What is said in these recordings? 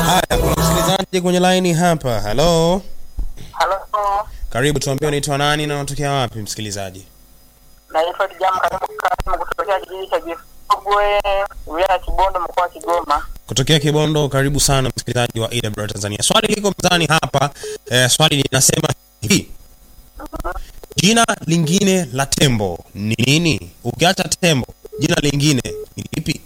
Haya, kuna msikilizaji kwenye line hapa. Hello, Halo, karibu, tuambie unaitwa nani na unatokea wapi msikilizaji? naitwa Kijamu Karimu Kasimu kutokea kijiji cha Jifugwe, wilaya ya Kibondo, mkoa wa Kigoma. Kutokea Kibondo, karibu sana msikilizaji wa AWR Tanzania. Swali liko mezani hapa eh, swali linasema hivi: jina lingine la tembo ni nini? Ukiacha tembo, jina lingine ni lipi?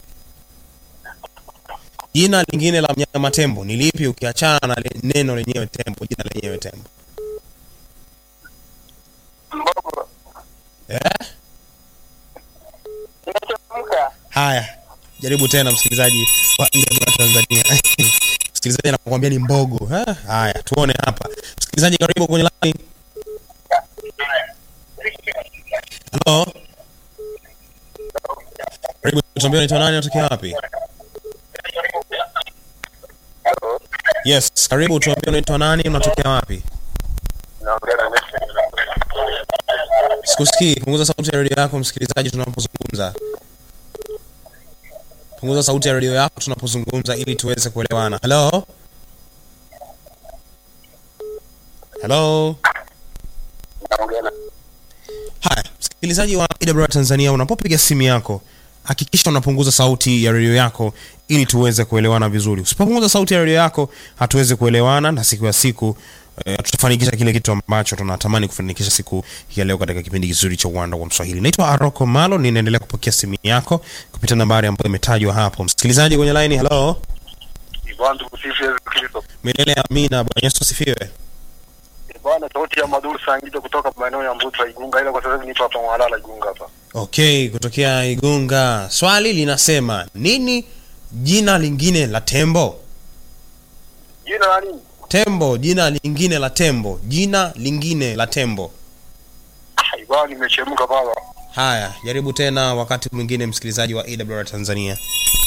Jina lingine la mnyama tembo ni lipi, ukiachana na le- neno lenyewe tembo, jina lenyewe tembo? Mbogo Eh? imechemka. Haya, jaribu tena msikilizaji wa AWR Tanzania. msikilizaji anakuambia ni mbogo. Eh? Haya, tuone hapa. Msikilizaji, karibu kwenye line. Hello. Karibu tuambie unaitwa nani, unatokea wapi? Yes, karibu tuambie unaitwa nani, unatokea wapi? Sikusikii. Punguza sauti ya redio yako msikilizaji, tunapozungumza. Punguza sauti ya redio yako tunapozungumza ili tuweze kuelewana. Hello? Hello? Haya, msikilizaji wa AWR Tanzania, unapopiga simu yako hakikisha unapunguza sauti ya redio yako ili tuweze kuelewana vizuri. Usipopunguza sauti ya redio yako, hatuwezi kuelewana na siku ya siku eh, tutafanikisha kile kitu ambacho tunatamani kufanikisha siku ya leo katika kipindi kizuri cha uwanda wa Mswahili. Naitwa Aroko Malo, ninaendelea kupokea simu yako kupitia nambari ambayo imetajwa hapo. Msikilizaji kwenye line, hello. Bwana tukusifu Yesu Kristo. Milele amina. Bwana Yesu asifiwe. Bwana sauti ya Maduru Sangito kutoka maeneo ya Mbuta Igunga, ila kwa sasa hivi nipo hapa Mwalala Igunga hapa. Okay, kutokea Igunga. Swali linasema nini jina lingine la tembo? Jina la nini? Tembo, jina lingine la tembo, jina lingine la tembo. Ah, Bwana nimechemka baba. Haya, jaribu tena wakati mwingine, msikilizaji wa AWR Tanzania.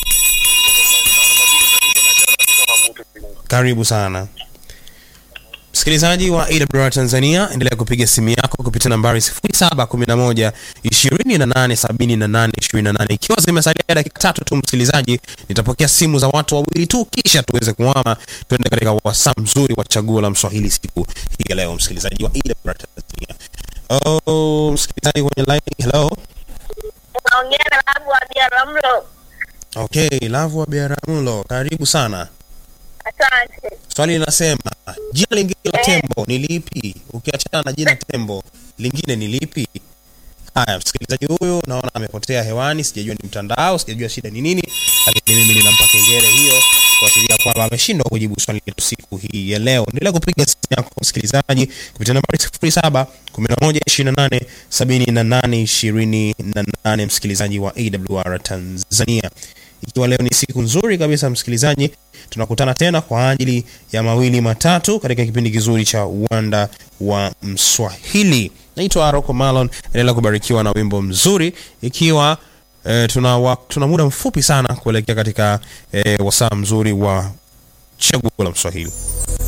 Karibu sana msikilizaji wa AWR Tanzania, endelea kupiga simu yako kupitia nambari 0711 2878 28. Ikiwa zimesalia dakika tatu tu, msikilizaji, nitapokea simu za watu wawili tu, kisha tuweze kuhama tuende katika wasaa mzuri wa chaguo la Mswahili siku hii ya leo, msikilizaji wa AWR Tanzania. Oh, msikilizaji kwenye line, hello. unaongea na babu wa Biaramlo. Okay, Lavu wa Biaramlo, karibu sana. Asante. Swali linasema jina lingine la Eh. tembo ni lipi? Ukiachana na jina tembo, lingine ni lipi? Haya, msikilizaji huyu naona amepotea hewani, sijajua ni mtandao, sijajua shida ni nini, lakini mimi ninampa kengele hiyo kuashiria kwamba ameshindwa kujibu swali letu siku hii ya leo. Endelea kupiga simu yako msikilizaji kupitia nambari 07 11 28 78 28, msikilizaji wa AWR Tanzania. Ikiwa leo ni siku nzuri kabisa msikilizaji, tunakutana tena kwa ajili ya mawili matatu katika kipindi kizuri cha uwanda wa Mswahili. Naitwa Aroko Malon, endelea kubarikiwa na wimbo mzuri ikiwa eh, tuna, wa, tuna muda mfupi sana kuelekea katika eh, wasaa mzuri wa chaguo la Mswahili.